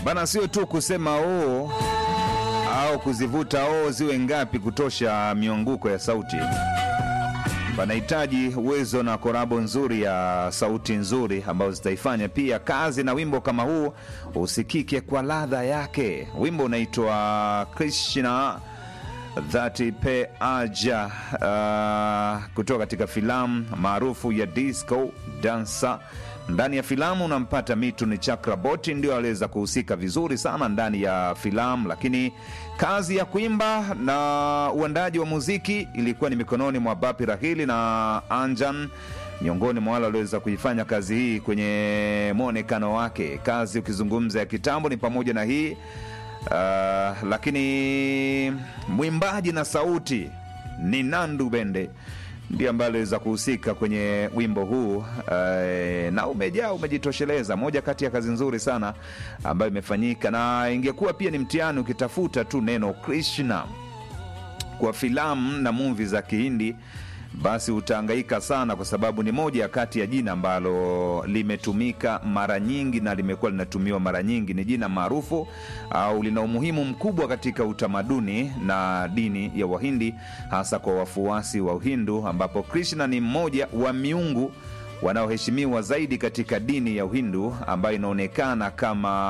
Bana, sio tu kusema oo au kuzivuta oo ziwe ngapi kutosha mianguko ya sauti. Panahitaji uwezo na korabo nzuri ya sauti nzuri ambazo zitaifanya pia kazi na wimbo kama huu usikike kwa ladha yake. Wimbo unaitwa Krishna Dhati Pe Aja, uh, kutoka katika filamu maarufu ya Disco Dancer. Ndani ya filamu unampata Mitun Chakraborty, ndio aliweza kuhusika vizuri sana ndani ya filamu, lakini kazi ya kuimba na uandaji wa muziki ilikuwa ni mikononi mwa Bapi Rahili na Anjan, miongoni mwa wale walioweza kuifanya kazi hii kwenye mwonekano wake. Kazi ukizungumza ya kitambo ni pamoja na hii Uh, lakini mwimbaji na sauti ni Nandu Bende ndiye ambaye aliweza kuhusika kwenye wimbo huu uh, na umejaa umejitosheleza. Moja kati ya kazi nzuri sana ambayo imefanyika, na ingekuwa pia ni mtihani ukitafuta tu neno Krishna kwa filamu na muvi za Kihindi basi utaangaika sana, kwa sababu ni moja kati ya jina ambalo limetumika mara nyingi na limekuwa linatumiwa mara nyingi. Ni jina maarufu au lina umuhimu mkubwa katika utamaduni na dini ya Wahindi, hasa kwa wafuasi wa Uhindu, ambapo Krishna ni mmoja wa miungu wanaoheshimiwa zaidi katika dini ya Uhindu ambayo inaonekana kama